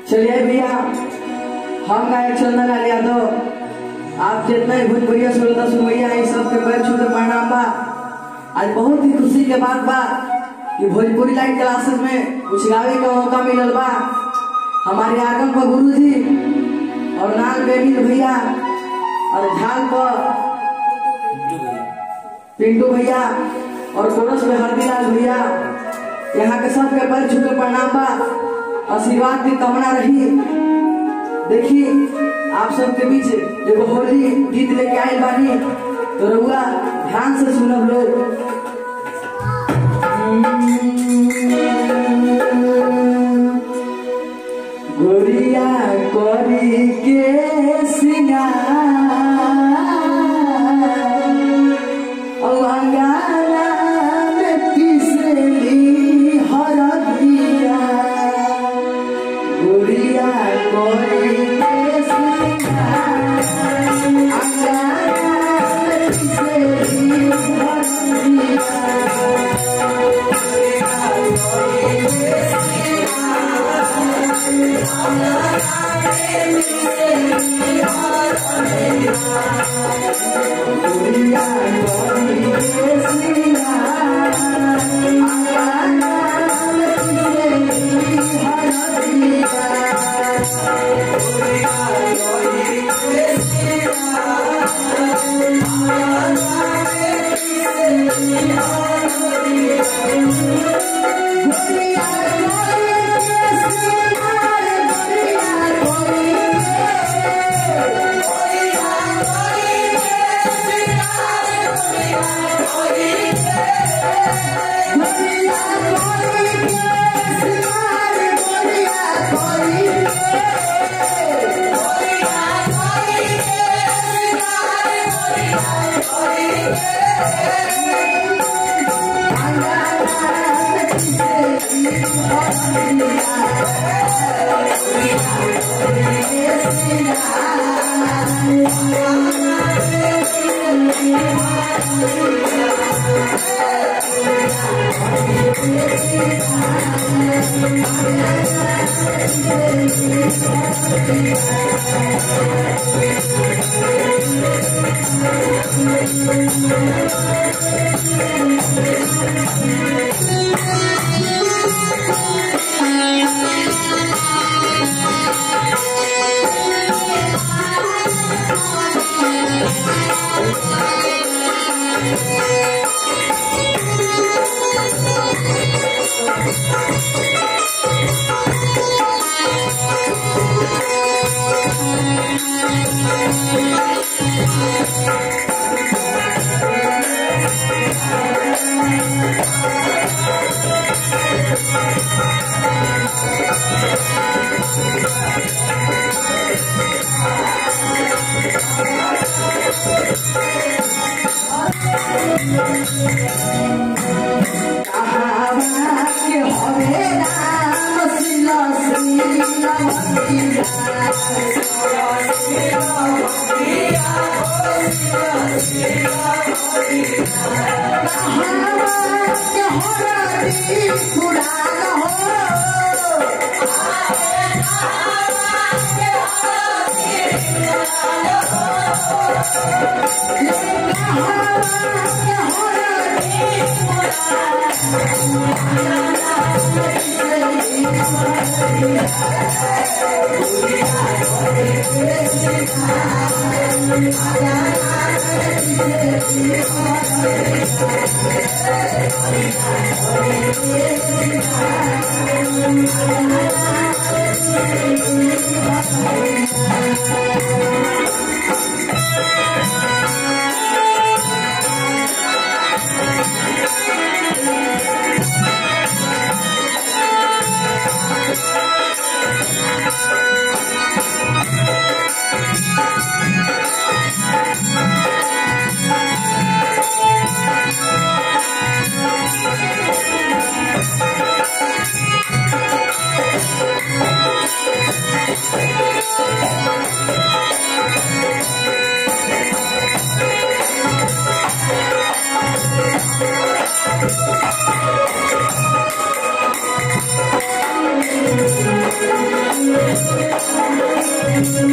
चलिए भैया हम गायक चंदन लाल यादव आप जितना ही भोजपुरिया श्रोता सुनवैया है सबके पैर छू के प्रणाम बा आज बहुत ही खुशी के बात बा कि भोजपुरी लाइव क्लासेस में कुछ गावे का मौका मिलल बा हमारे आगम पर गुरु जी और नाल बेबी भैया और झाल पर पिंटू भैया और कोरस में हरदीलाल भैया यहाँ के सबके पैर छू के प्रणाम बा आशीर्वाद की कामना रही देखिए आप सबके बीच एगो होली गीत लेके आए बानी तो रउआ ध्यान से सुनब लोग गोरिया करी के सिंगार औ अंगारा में पिसली हरदिया गुड़िया कोई के सिंगार अंगारा में पिसली हरदिया गुड़िया कोई के सिंगार अंगारा में पिसली हरदिया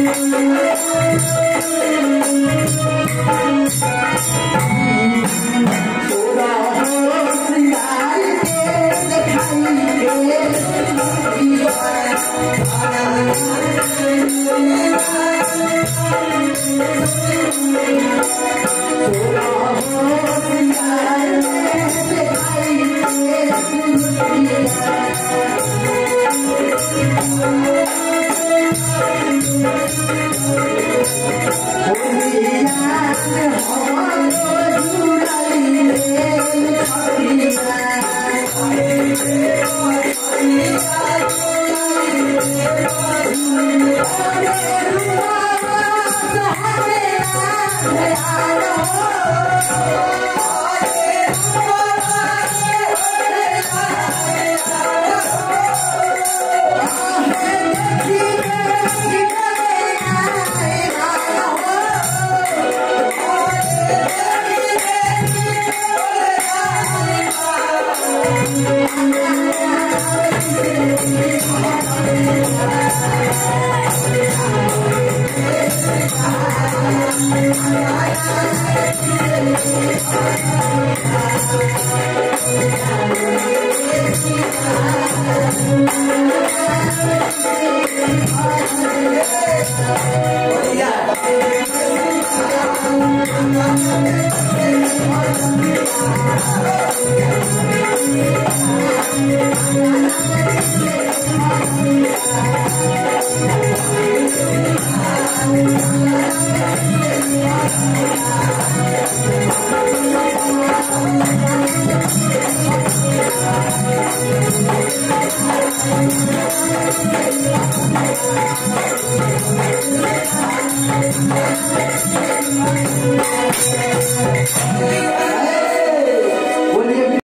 थोड़ा हो सिंगार के दिखाई के थोड़ा हो सिंगार के दिखाई के Thank